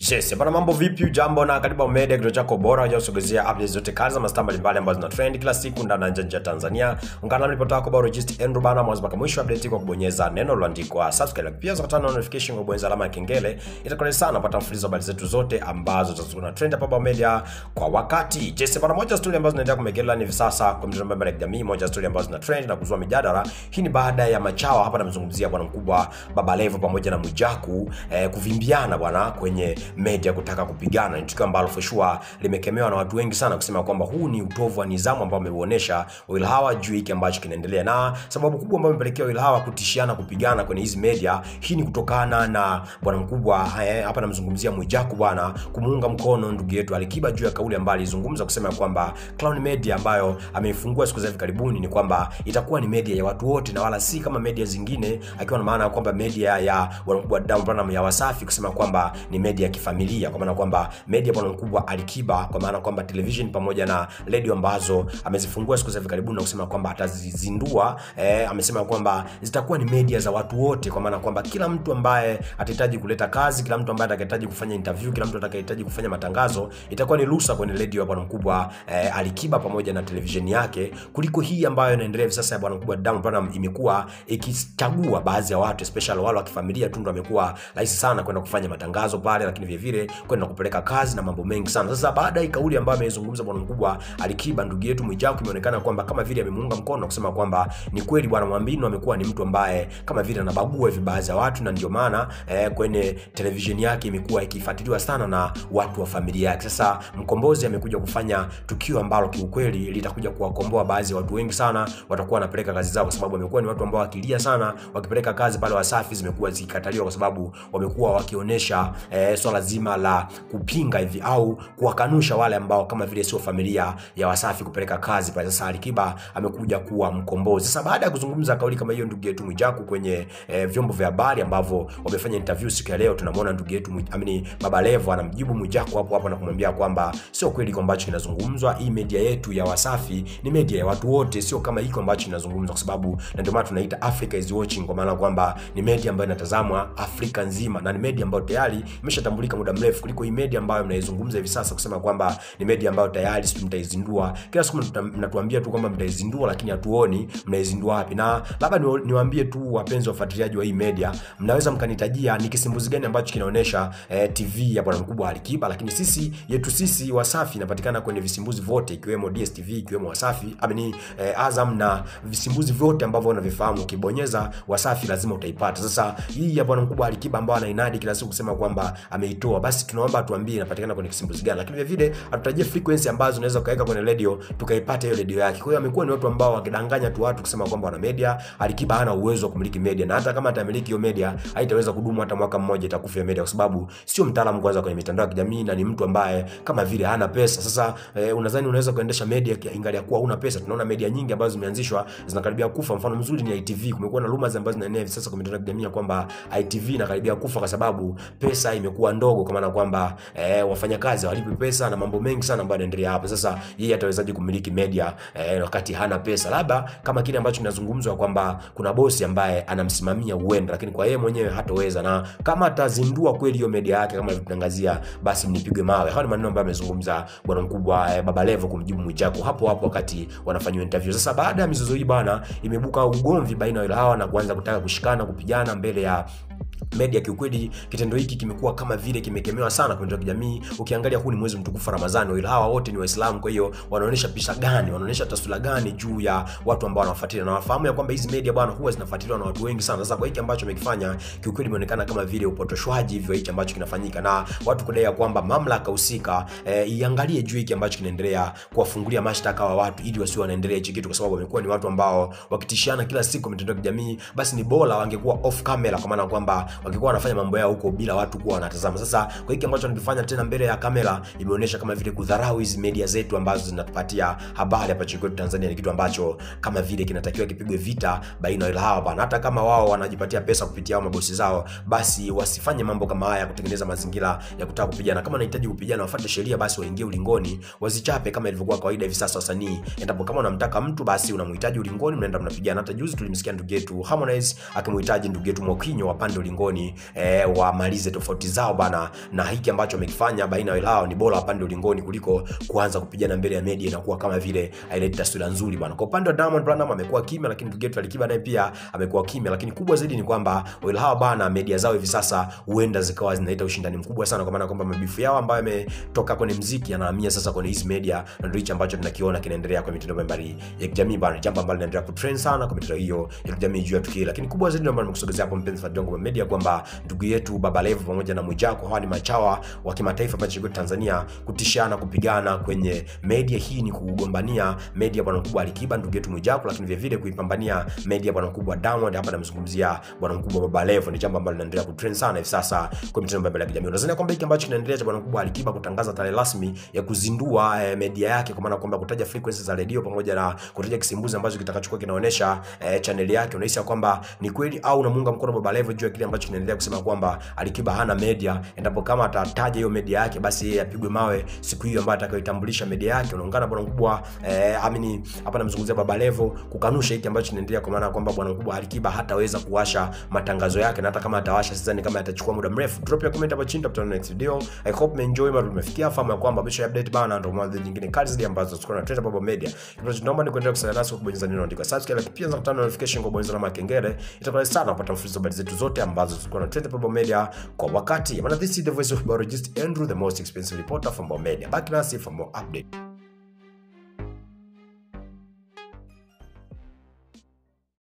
Yes, bana mambo vipi? Jambo na karibu Media, kituo chako bora kinachosogezea updates zote kali za mastaa mbalimbali ambazo zina trend kila siku ndani na nje ya Tanzania. Ungana na ripota yako bora Regist Andrew bana mwanzo mpaka mwisho update kwa kubonyeza neno lililoandikwa subscribe. Pia za kutana notification kwa kubonyeza alama ya kengele. Itakuwa sana kupata mfululizo wa habari zetu zote ambazo zitakuwa trend hapa Media kwa wakati. Yes, bana moja story ambazo zinaendelea kumegela hivi sasa kwa mitandao mbalimbali ya kijamii, moja story ambazo zina trend na kuzua mijadala. Hii ni baada ya machawa hapa namzungumzia bwana mkubwa Baba Levo pamoja na Mwijaku eh, kuvimbiana bwana kwenye media kutaka kupigana. Ni tukio ambalo for sure limekemewa na watu wengi sana kusema kwamba huu ni utovu wa nidhamu ambao ameuonesha Will Hawa juu hiki ambacho kinaendelea, na sababu kubwa ambayo imepelekea Will Hawa kutishiana kupigana kwenye hizi media, hii ni kutokana na bwana mkubwa eh, hapa namzungumzia Mwijaku bwana kumuunga mkono ndugu yetu Alikiba juu ya kauli ambayo alizungumza kusema kwamba Clown Media ambayo ameifungua siku za hivi karibuni ni kwamba itakuwa ni media ya watu wote na wala si kama media zingine, akiwa na maana ya kwamba media ya bwana mkubwa Diamond Platnumz ya Wasafi kusema kwamba ni media ya kifamilia, kwa maana kwamba media bwana mkubwa Alikiba, kwa maana kwamba television pamoja na radio ambazo amezifungua siku za hivi karibuni na kusema kwamba atazizindua eh, amesema kwamba zitakuwa ni media za watu wote, kwa maana kwamba kila mtu ambaye atahitaji kuleta kazi, kila mtu ambaye atakayehitaji kufanya interview, kila mtu atakayehitaji kufanya matangazo, itakuwa ni ruhusa kwenye radio ya bwana mkubwa eh, Alikiba pamoja na television yake, kuliko hii ambayo inaendelea hivi sasa ya bwana mkubwa Diamond Platnumz imekuwa ikichagua baadhi ya watu especially wale wa kifamilia tu ndio amekuwa rahisi sana kwenda kufanya matangazo pale, lakini vile vile kwenda kupeleka kazi na mambo mengi sana. Sasa baada ya kauli ambayo ameizungumza bwana mkubwa Alikiba, ndugu yetu Mwijaku, imeonekana kwamba kama vile amemuunga mkono kusema kwamba ni kweli bwana Mwambino amekuwa ni mtu ambaye kama vile anabagua hivi baadhi ya watu, na ndio maana eh, kwenye television yake imekuwa ikifuatiliwa sana na watu wa familia yake. Sasa Mkombozi amekuja kufanya tukio ambalo kiukweli litakuja kuwakomboa baadhi ya watu wengi sana, watakuwa wanapeleka kazi zao, kwa sababu wamekuwa ni watu ambao wakilia sana wakipeleka kazi pale Wasafi zimekuwa zikikataliwa, kwa sababu wamekuwa wakionyesha eh, swala zima la kupinga hivi au kuwakanusha wale ambao kama vile sio familia ya Wasafi kupeleka kazi pale. Sasa Alikiba amekuja kuwa mkombozi. Sasa baada ya kuzungumza kauli kama hiyo, ndugu yetu Mwijaku kwenye eh, vyombo vya habari ambavyo wamefanya interview siku ya leo, tunamwona ndugu yetu amini Baba Levo anamjibu Mwijaku hapo hapo na kumwambia kwamba sio kweli kwa ambacho kinazungumzwa. Hii media yetu ya Wasafi ni media ya watu wote, sio kama hiko ambacho kinazungumzwa, kwa sababu na ndio maana tunaita Africa is watching, kwa maana kwamba ni media ambayo inatazamwa Afrika nzima na ni media ambayo tayari imeshatambulika muda mrefu kuliko hii media ambayo mnaizungumza hivi sasa, kusema kwamba ni media ambayo tayari sisi mtaizindua. Kila siku mnatuambia tu kwamba mtaizindua, lakini hatuoni mnaizindua wapi. Na labda niwaambie tu wapenzi wafuatiliaji wa hii media, mnaweza mkanitajia ni kisimbuzi gani ambacho kinaonyesha eh, TV ya bwana mkubwa Alikiba, lakini sisi yetu sisi Wasafi inapatikana kwenye visimbuzi vyote ikiwemo DSTV ikiwemo Wasafi amini eh, Azam na visimbuzi vyote ambavyo unavifahamu, ukibonyeza Wasafi lazima utaipata. Sasa hii ya bwana mkubwa Alikiba ambayo anainadi kila siku kusema kwamba ameitoa, basi tunaomba atuambie inapatikana kwenye kisimbuzi gani, lakini vile vile atutajie frequency ambazo unaweza ukaweka kwenye radio tukaipata hiyo radio yake. Kwa hiyo amekuwa ni watu ambao wakidanganya tu watu kusema kwamba wana media. Alikiba hana uwezo wa kumiliki media, na hata kama atamiliki hiyo media haitaweza kudumu hata mwaka mmoja, itakufa hiyo media, kwa sababu sio mtaalamu kwanza kwenye mitandao ya kijamii na ni mtu ambaye kama vile hana pesa. Sasa eh, unadhani unaweza kuendesha media ingali ya kuwa huna pesa? Tunaona media nyingi ambazo zimeanzishwa zinakaribia kufa. Mfano mzuri ni ITV. Kumekuwa na rumors ambazo zinaenea hivi sasa kwenye mitandao ya kijamii kwamba ITV inakaribia kufa kwa sababu pesa imekuwa ndogo, kwa maana kwamba eh, wafanyakazi hawalipi pesa na mambo mengi sana ambayo yanaendelea hapo. Sasa yeye atawezaje kumiliki media eh, wakati hana pesa? Labda kama kile ambacho kinazungumzwa kwamba kuna bosi ambaye anamsimamia uenda, lakini kwa yeye mwenyewe hatoweza, na kama atazindua kweli hiyo media yake kama alivyotangazia, basi mnipigwe mawe. Hayo ni maneno ambayo amezungumza bwana mkubwa eh, Baba Levo kumjibu Mwijaku hapo hapo wakati wanafanywa interview. Sasa baada ya mizozo hii bana, imebuka ugomvi baina ya hawa na kuanza kutaka kushikana kupigana mbele ya media. Kiukweli kitendo hiki kimekuwa kama vile kimekemewa sana kwenye kijamii. Ukiangalia huu ni mwezi mtukufu wa Ramadhani, wale hawa wote ni Waislamu, kwa hiyo wanaonyesha picha gani, wanaonyesha taswira gani juu ya watu ambao wanafuatilia na wafahamu ya kwamba hizi media bwana huwa zinafuatiliwa na watu wengi sana. Sasa kwa hiki ambacho amekifanya, kiukweli imeonekana kama vile upotoshwaji hivyo hichi ambacho kinafanyika, na watu kudai ya kwamba mamlaka husika eh, iangalie juu hiki ambacho kinaendelea, kuwafungulia mashtaka wa watu ili wasiwe wanaendelea hichi kitu, kwa sababu wamekuwa ni watu ambao wakitishiana kila siku mitandao ya kijamii. Basi ni bora wangekuwa off camera, kwa maana kwamba wangekuwa wanafanya mambo yao huko bila watu kuwa wanatazama. Sasa kwa hiki ambacho wanakifanya tena mbele ya kamera, imeonyesha kama vile kudharau hizi media zetu ambazo zinatupatia habari hapa nchini kwetu Tanzania. Ni kitu ambacho kama vile kinatakiwa kipigwe vita baina ya hawa bana. Hata kama wao wanajipatia pesa kupitia hao mabosi zao, basi wasifanye mambo kama haya kutengeneza mazingira ya kutaka kupigana. Kama wanahitaji kupigana, wafuate sheria, basi waingie ulingoni, wazichape kama ilivyokuwa kawaida hivi sasa wasanii. Endapo kama unamtaka mtu, basi unamhitaji ulingoni, mnaenda mnapigana. Hata juzi tulimsikia ndugu yetu Harmonize akimhitaji ndugu yetu Mwakinyo wapande ulingoni ulingoni eh, wamalize tofauti zao bana na hiki ambacho wamekifanya baina yao ni bora wapande ulingoni kuliko kuanza kupigana mbele ya media inakuwa kama vile haileti taswira nzuri bwana kwa upande wa Diamond Platnumz amekuwa kimya lakini ndugu yetu Alikiba naye pia amekuwa kimya lakini kubwa zaidi ni kwamba wawili hawa bana media zao hivi sasa huenda zikawa zinaleta ushindani mkubwa sana kwa maana kwamba mabifu yao ambayo yametoka kwenye mziki yanahamia sasa kwenye hizi media na ndio hicho ambacho tunakiona kinaendelea kwa mitandao mbalimbali ya kijamii bana jambo ambalo linaendelea kutrend sana kwa mitandao hiyo ya kijamii juu ya tukio lakini kubwa zaidi ndio nimekusogezea hapo mpenzi wa Jongo Media kwamba ndugu yetu Baba Levo pamoja na Mwijaku hawa ni machawa wa kimataifa hapa nchini Tanzania kutishana kupigana kwenye media hii ni kugombania media bwana mkubwa Alikiba ndugu yetu Mwijaku lakini vile vile kuipambania media bwana mkubwa Diamond hapa namzungumzia bwana mkubwa Baba Levo ni jambo ambalo linaendelea kutrend sana hivi sasa kwa mitandao mbalimbali ya kijamii unadhani kwamba hiki ambacho kinaendelea cha bwana mkubwa Alikiba kutangaza tarehe rasmi ya kuzindua eh, media yake kwa maana kwamba kutaja frequencies za redio pamoja na kutaja kisimbuzi ambacho kitakachokuwa kinaonyesha eh, channel yake unahisi ya kwamba ni kweli au unamuunga mkono Baba Levo juu ya kile ambacho kinaendelea kusema kwamba Alikiba hana media endapo kama atataja hiyo media yake basi yeye apigwe mawe siku hiyo ambayo atakayoitambulisha media yake unaungana bwana mkubwa eh, amini hapa namzungumzia Baba Levo kukanusha hiki ambacho kinaendelea kwa maana kwamba bwana mkubwa Alikiba hataweza kuwasha matangazo yake na hata kama atawasha sidhani kama atachukua muda mrefu drop ya comment hapo chini tutakutana next video i hope mmeenjoy mara tumefikia fahamu ya kwamba bisho update bana ndio mwanzo nyingine kali zaidi ambazo tuko na Trend Baba Media kitu tunaomba ni kuendelea kusaidia nasi kwa kubonyeza neno andika subscribe lakini pia za notification kwa bonyeza alama ya kengele itakuwa sana kupata mfululizo habari zetu zote ambazo tuko na Trend Baba Media kwa wakati maana this is the voice of biologist Andrew the most expensive reporter from Baba Media back nasi for more update